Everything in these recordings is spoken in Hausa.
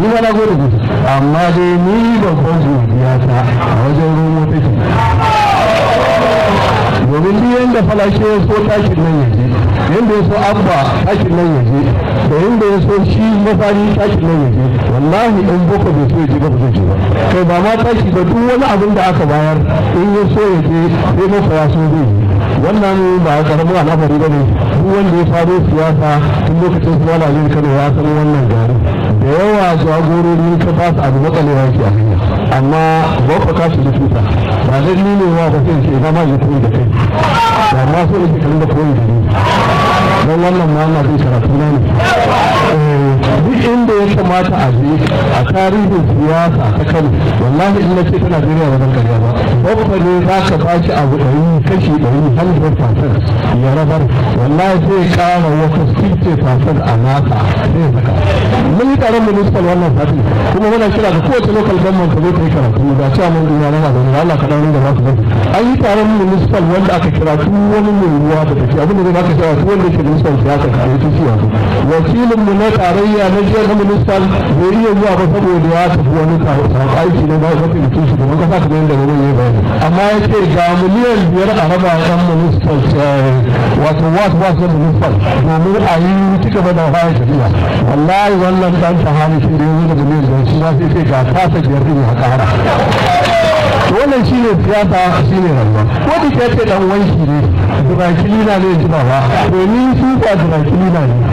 ni ma na gode musu amma dai ni babban godiya ta a wajen romo take domin duk yadda falashe ya so takin nan ya je yadda ya so abba takin nan ya je da yadda ya so shi mafari takin nan ya je wallahi in boko bai so ya je ba ba zai je ba kai ba ma taki ba duk wani abin da aka bayar in ya so ya je sai masa ya so zai yi wannan ba karamin al'amari ba ne duk wanda ya faro siyasa tun lokacin su wala zai kano ya san wannan gari da yawa jagorori ka ba su abu matsalewa yake a hanya amma ba ka kashi da tuta ba zai ni ne wa ba sai ce ba ma yi koyi da kai ba ma so yake kan da koyi da ni don wannan ma na zai karatu na ne duk inda ya kamata a je a tarihin siyasa ta kano wallahi in na ce ta najeriya ba zan karya ba babba ne za ka ba shi abu ɗari kashi ɗari hundred percent ya rabar wallahi zai ƙara wata sixty percent a nasa zai saka mun yi taron municipal wannan sati kuma muna kira ga kowace local government ta zo ta yi karatu da cewa mun duniya na magana Allah ka dawo da za su gani an yi taron municipal wanda aka kira duk wani mai ruwa da take abin da zai baka shawara duk wanda ke municipal siyasa ka yi tuci yanzu wakilin mu na tarayya na jiyar na municipal bai iya zuwa ba saboda ya tafi wani aiki na mataimakin shi domin kasa kamar yadda wani ya bayani amma ya ce ga miliyan biyar a raba yan municipal wato wasu wasu municipal domin a yi ci gaba da bayan tafiya wallahi wannan dan tahani shi da yanzu da miliyan biyar shi ma sai ce ga tasa biyar ne a kara wannan shi ne siyasa shi ne rayuwa ko da ke ce dan wanki ne durakilina ne ji ba domin su ba durakilina ne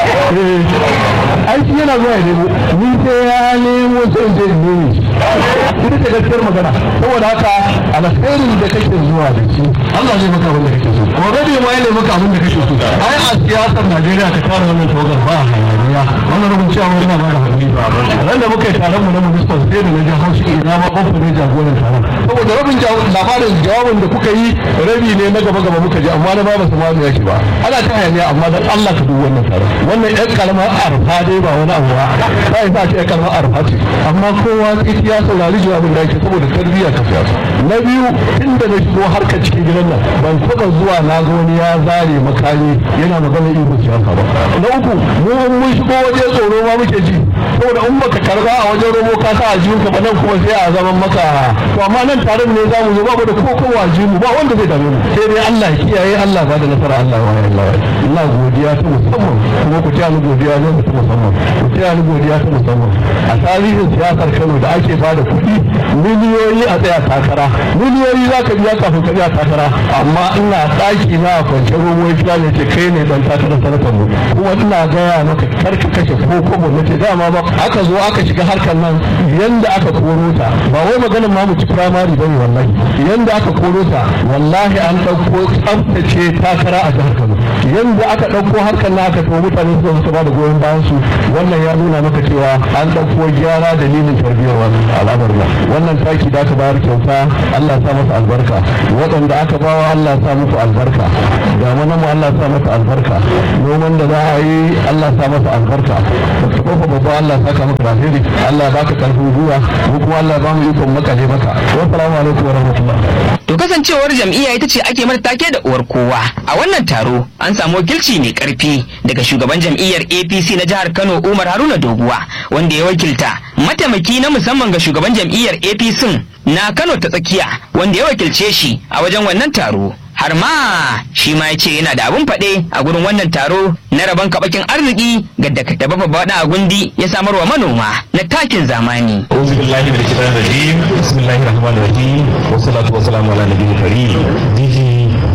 aiki yana zuwa ya nemo ni sai ya nemo sai in je in nemi ita ce gaskiyar magana saboda haka alkhairin da kake zuwa da shi Allah zai maka abin da kake so gobe bai ma yana maka abin da kake so ai a siyasar Najeriya ka tara wannan tawagar ba hayaniya wannan rubun cewa wani na ba da hakuri ba ran da muka yi taron mu na municipal sai da na ji haushi ina ma kofa ne jagoran taron saboda rabin labarin jawabin da kuka yi rabi ne na gaba gaba muka ji amma na ba ba su ma yake ba ana ta hayaniya amma dan Allah ka dubi wannan taron wannan yan karamar arfa dai ba wani abu ba ba ya sa ce yan karamar arfa ce amma kowa ya saurari jawabin da yake saboda tarbiyya ta siyasa na biyu inda na shigo harkar cikin gidan nan ban taɓa zuwa na ga wani ya zare makami yana magana iko siyasa ba na uku mu mun shigo waje tsoro ma muke ji saboda in baka karba a wajen romo ka sa ajiyun ka nan kuma sai a zaman maka to amma nan taron ne zamu zo babu da ko ko mu ba wanda zai dame mu sai dai Allah kiyaye Allah ba da nasara Allah wa Allah Allah godiya ta musamman kuma ku ta ni godiya ne ta musamman ku ta ni godiya ta musamman a tarihin siyasar Kano da ake ba da kuɗi miliyoyi a tsaya takara miliyoyi za ka biya kafin ka biya takara amma ina ɗaki na a kwance romo ya kira ne ce kai ne dan takara sanatar mu kuma ina gaya maka kar ka kashe ko kobo na ce dama ba aka zo aka shiga harkar nan yanda aka koro ta ba wai maganin ma mu ci firamare bane wallahi yanda aka koro ta wallahi an ɗauko tsaftace takara a jihar Kano yanda aka ɗauko harkar nan aka to mutane su su ba da goyon bayan su wannan ya nuna maka cewa an ɗauko gyara dalilin tarbiyyar wannan al'amar nan wannan taki da aka bayar kyauta Allah ya sa masa albarka waɗanda aka bawa Allah ya sa musu albarka da mana mu Allah ya sa masa albarka noman da za a yi Allah ya sa masa albarka ka kofa babba Allah ya saka maka alheri Allah ya baka karfin gwiwa mu kuma Allah ya ba mu ikon makale maka wassalamu alaikum wa rahmatullah To kasancewar jam'iyya ita ce ake mata take da uwar kowa. A wannan taro an samu wakilci mai karfi daga shugaban jam'iyyar APC na jihar Kano Umar Haruna Doguwa wanda ya wakilta mataimaki na musamman ga shugaban jam'iyyar APC na Kano ta tsakiya wanda ya wakilce shi a wajen wannan taro. har ma shi ma ya ce yana da abun faɗe a gurin wannan taro na rabon kabakin arziki ga daga baba bada a gundi ya samar wa manoma na takin zamani. أعوذ بالله من الشيطان الرجيم بسم الله الرحمن الرحيم والصلاة والسلام على نبي الكريم ديجي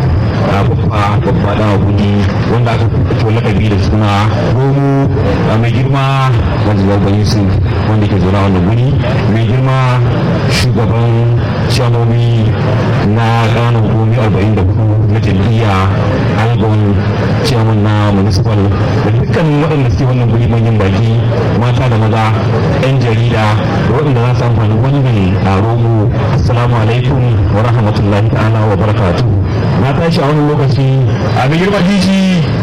babba babba da guji wanda aka fito lakabi da suna romo mai girma wanda babban yusuf wanda ke zaune a wannan guri mai girma shugaban shamomi na ƙananan hukumomi arba'in da hudu na jam'iyya algon ciyaman na municipal da dukkan waɗanda suke wannan guri manyan baki mata da maza 'yan jarida da waɗanda za su amfani wannan taro mu assalamu alaikum wa rahmatullahi ta'ala wa barakatuh na tashi a wani lokaci a ga girma jiji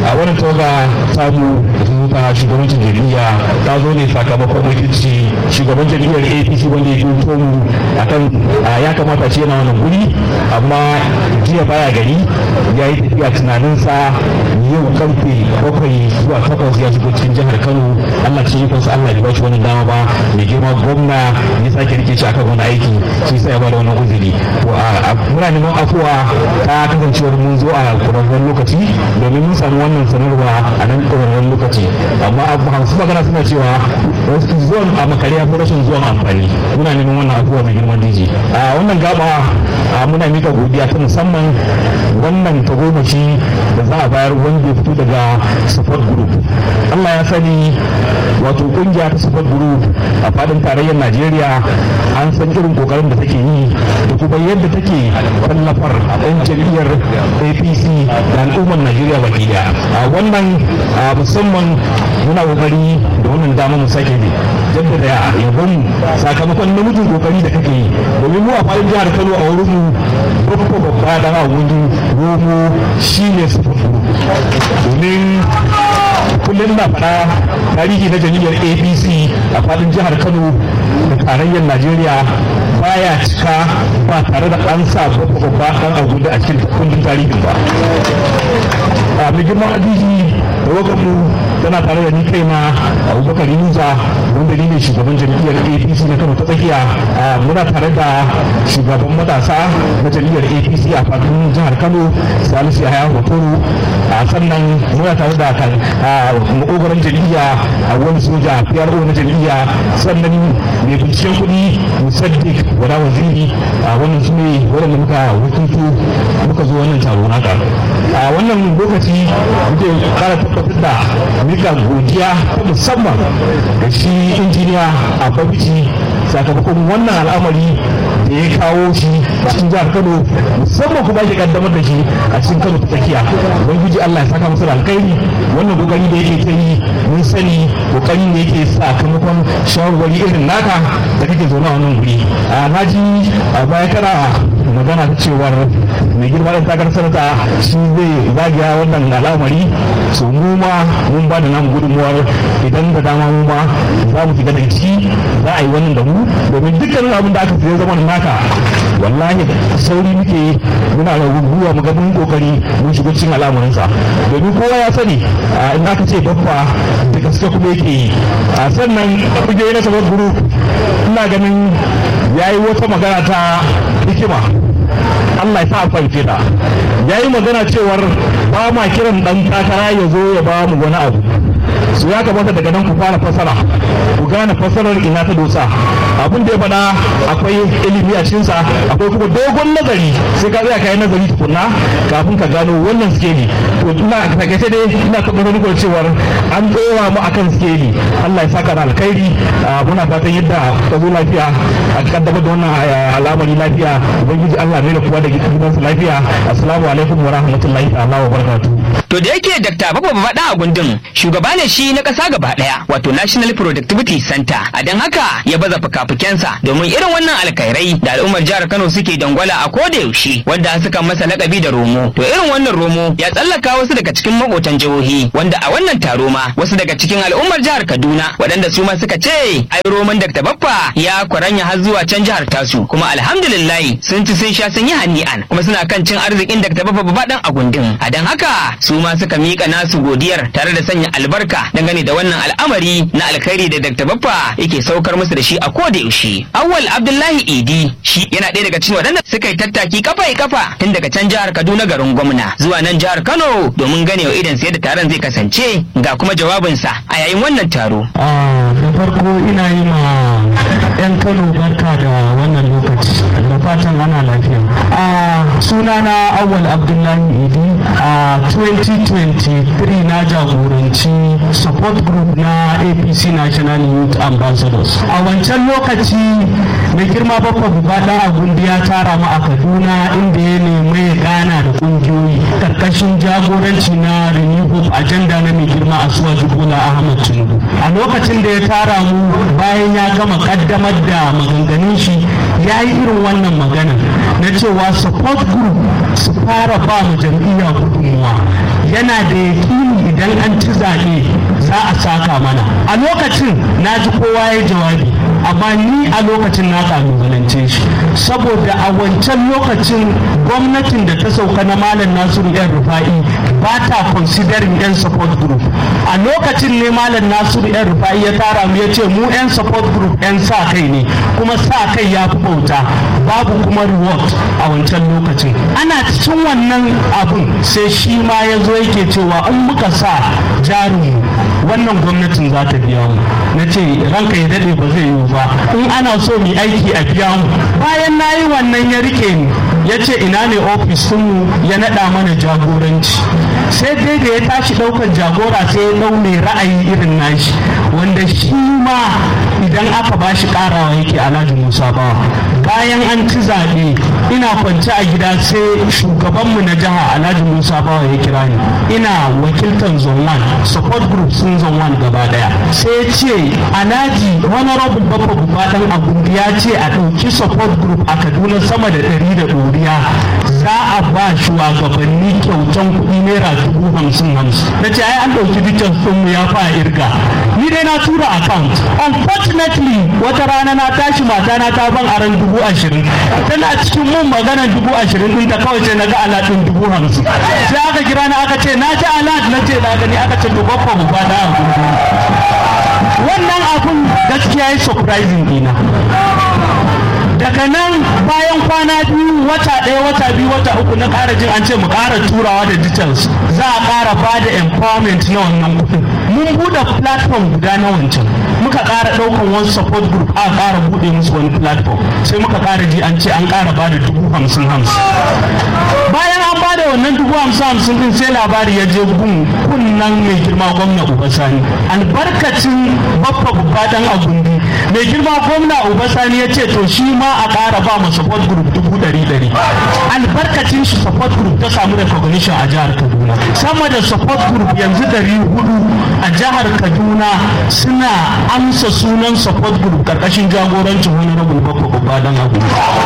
a wannan tawaga samu ta shugabancin jam'iyya ta zo ne sakamakon wakilci shugaban jam'iyyar apc wanda ya fito mu akan ya kamata ce yana wannan guri amma jiya baya gari ya yi tafiya tunaninsa yau karfe bakwai zuwa takwas ya shigo cikin jihar kano allah ce yikonsa allah ya ba shi wannan dama ba mai girma gwamna ya sake rike shi akan wani aiki shi sai ya ba da wannan uzuri muna neman afuwa ta kasancewar mun zo a ƙwararren lokaci domin mun samu wannan sanarwa a nan ƙwararren lokaci amma abu hamsin magana suna cewa wasu zuwan a makare ya fi rashin zuwan amfani muna neman wannan afuwa mai girman diji a wannan gaba muna mika godiya ta musamman wannan tagomashi da za a bayar wanda ya fito daga support group Allah ya sani wato kungiya ta support group a fadin tarayyar Najeriya an san irin kokarin da take yi da kuma yadda take tallafar a ɗan jam'iyyar APC da al'ummar Najeriya baki daya a wannan musamman muna kokari da wannan dama mu sake ne jaddada yabon sakamakon namijin kokari da kake yi domin mu a fadin jihar Kano a wurin mu babba babba da a wurin romo shine support group domin kullum na faɗa tarihi na jam'iyyar apc a fadin jihar kano da tarayyar najeriya baya cika ba tare da an sa babba ɗan abu da a cikin kundin tarihin ba a mai girman adiji da wakamu tana tare da ni kaina abubakar yunusa wanda ni ne shugaban jam'iyyar apc na kano ta tsakiya muna tare da shugaban matasa na jam'iyyar apc a fadin jihar kano salisu yahaya hotoro sannan muna tare da makogaran jam'iyya a wani soja pro na jam'iyya sannan mai binciken kuɗi musaddik wada waziri a wannan su ne waɗanda muka wakilto muka zo wannan taro naka a wannan lokaci muke kara tabbatar da mika godiya ta musamman da shi injiniya a babici sakamakon wannan al'amari da ya kawo shi cikin jihar kano musamman kuma ya kaddamar da shi a cikin kano ta tsakiya ubangiji allah ya saka masa da alkhairi wannan kokari da yake ta yi mun sani kokari ne yake sakamakon shawarwari irin naka da kake zaune a wannan guri a naji a baya kana magana ta cewar mai girma da takar sanata shi zai zagaya wannan al'amari so mu ma mun ba da namu gudunmuwar idan da dama mu ma za mu shiga daga ciki za a yi wannan da mu domin dukkanin abin da aka fiye zama naka wallahi sauri muke muna da guguwa mu ga mun kokari mun shigo cikin al'amarinsa domin kowa ya sani in aka ce babba da gaske kuma yake yi a sannan kujerai na sabon group ina ganin ya yi wata magana ta hikima Allah ya sa fahimce ta ya yi magana cewar ba ma kiran dan takara ya zo ya ba mu wani abu su ya kamata daga nan ku fara fasara ku gane fasarar ina ta dosa abin da ya faɗa akwai ilimi a cikinsa akwai kuma dogon nazari sai ka tsaya kayan nazari tukunna kafin ka gano wannan skeli to ina takaice dai ina tabbatar muku cewar an tsora mu akan skeli Allah ya saka da alkhairi muna fatan yadda ka zo lafiya a kaddamar da wannan al'amari lafiya ubangiji Allah mai da kuwa da gidansu lafiya assalamu alaikum wa rahmatullahi ta'ala wa barakatuh To da yake Dr. Baba Babaɗa a gundun shugaba ne shi na ƙasa gaba ɗaya wato National Productivity Center a don haka ya baza fuka-fukensa domin irin wannan alkhairai da al'ummar jihar Kano suke dangwala a koda yaushe wanda suka masa lakabi da romo. To irin wannan romo ya tsallaka wasu daga cikin makotan jihohi wanda a wannan taro ma wasu daga cikin al'ummar jihar Kaduna waɗanda su ma suka ce ai roman Dr. Baffa ya kwaranya har zuwa can jihar tasu kuma alhamdulillah sun ci sun sha sun yi hani'an kuma suna kan cin arzikin Dr. Baffa Babaɗan a gundun. A don haka su ma suka mika nasu godiyar tare da sanya albarka dangane da wannan al'amari na alkhairi da Dr. Baffa yake saukar musu da shi a koda yaushe. Awwal Abdullahi Idi shi yana ɗaya daga cikin waɗanda suka yi tattaki kafa kafa tun daga can jihar Kaduna garin gwamna zuwa nan jihar Kano domin gane wa idan da taron zai kasance ga kuma jawabinsa a yayin wannan taro. da farko ina yi ma 'yan Kano barka da wannan lokaci da fatan ana lafiya. sunana Awwal Abdullahi Idi a 2023 na jagoranci support group na apc national youth ambassadors a wancan lokaci mai girma bakwa bubaɗa a gundi ya tara mu a kaduna inda ya nemi ya gana da ƙungiyoyi karkashin jagoranci na renew hope agenda na mai girma a suwa bola ahmad tinubu a lokacin da ya tara mu bayan ya gama kaddamar da maganganun shi ya yi irin wannan magana na cewa support group su fara ba mu jam'iyya gudunmuwa yana da yakini idan an ci zaɓe za a saka mana a lokacin na ji kowa ya jawabi amma ni a lokacin na kalubalance shi saboda a wancan lokacin gwamnatin da ta sauka na malam nasiru yan rufa'i ba ta considering yan support group a lokacin ne malam nasiru yan rufa'i ya tara mu ya ce mu yan support group yan sa kai ne kuma sa kai ya fi bauta babu kuma reward a wancan lokacin ana cikin wannan abun sai shi ma ya zo yake cewa in muka sa jarinmu wannan gwamnatin za ta biya mu na ce ranka ya daɗe ba zai yiwu ba in ana so mu aiki a biya mu bayan na yi wannan ya rike ni ya ce ina ne ofis mu ya naɗa mana jagoranci sai dai da ya tashi ɗaukar jagora sai ya ɗau mai ra'ayi irin nashi wanda shi ma idan aka ba shi ƙarawa yake alhaji musa bawa bayan an ci zaɓe ina kwance a gida sai shugabanmu na jiha alhaji musa bawa ya kira ni ina wakiltar zone 1 support group sun zone 1 gaba daya sai ya ce alhaji honorable babba bubadan abu ya ce a ɗauki support group a kaduna sama da ɗari da ɗoriya za a ba shugabanni kyautan kuɗi naira dubu hamsin hamsin na ce ai an ɗauki dukkan sunmu ya fa irga ni dai na tura account unfortunately wata rana na tashi mata na ta ban aran dubu ashirin tana cikin mun maganar dubu ashirin ɗin ta kawai sai na ga alaɗin dubu hamsin sai aka kira na aka ce na ji alat na ce na gani aka ce to babba mu fada a gudu wannan abun gaskiya ya surprising dina daga nan bayan kwana biyu wata ɗaya wata biyu wata uku na ƙara jin an ce mu ƙara turawa da details za a ƙara ba da empowerment na wannan kuɗin mun buɗe platform guda na wancan muka ƙara ɗaukan wani support group a ƙara buɗe musu wani platform sai muka ƙara ji an ce an ƙara ba da dubu hamsin hamsin bayan an ba da wannan dubu hamsin hamsin din sai labari ya je gun kunnan mai girma gwamna uba sani albarkacin baffa babba dan agundi mai girma gwamna uba sani ya ce to shi ma a ƙara ba mu support group dubu ɗari ɗari albarkacin shi support group ta samu recognition a jihar kaduna sama da support group yanzu ɗari hudu a jihar kaduna suna amsa sunan support group karkashin jagorancin wani rabin baffa babba dan agundi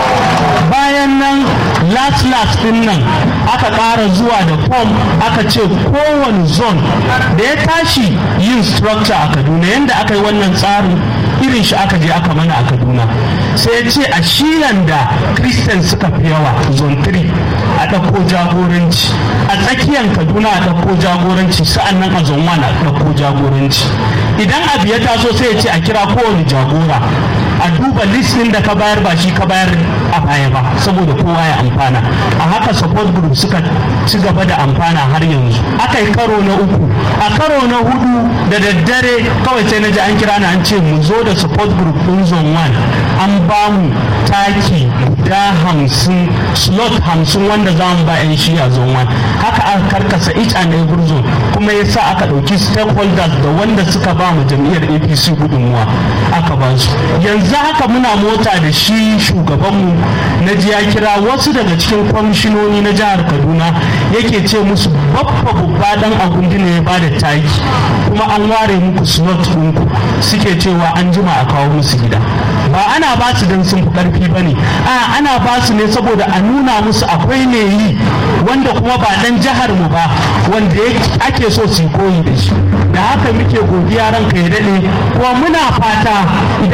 bayan nan last last din nan aka ƙara zuwa da form aka ce kowane zone da ya tashi yin structure a kaduna yadda aka yi wannan tsarin irin shi aka je aka mana a kaduna sai ya ce a shiyan da christian suka fi yawa zone 3 a ɗauko jagoranci a tsakiyar kaduna a ɗauko jagoranci sa'annan a zone 1 a ɗauko jagoranci idan abu ya taso sai ya ce a kira kowane jagora a duba listin da ka bayar ba shi ka bayar a baya ba saboda kowa ya amfana a haka support group suka ci gaba da amfana har yanzu aka yi karo na uku a karo na hudu da daddare kawai sai na ji an kira na an ce mu zo da support group din zone 1 an ba mu taki guda hamsin slot hamsin wanda za mu ba 'yan shiya zone 1 haka aka karkasa each and every zone kuma ya sa aka ɗauki stakeholders da wanda suka ba mu jam'iyyar apc gudunmuwa aka ba su yanzu haka muna mota da shi shugabanmu na ji ya kira wasu daga cikin kwamishinoni na jihar kaduna yake ce musu babba babba dan agundi ne ya ba da taki kuma an ware muku slot ɗinku suke cewa an jima a kawo musu gida ba ana ba su don sun fi ƙarfi ba ne a ana ba su ne saboda a nuna musu akwai ne yi wanda kuma ba dan jihar mu ba wanda ake so su koyi da shi da haka muke godiya ranka ya daɗe kuma muna fata idan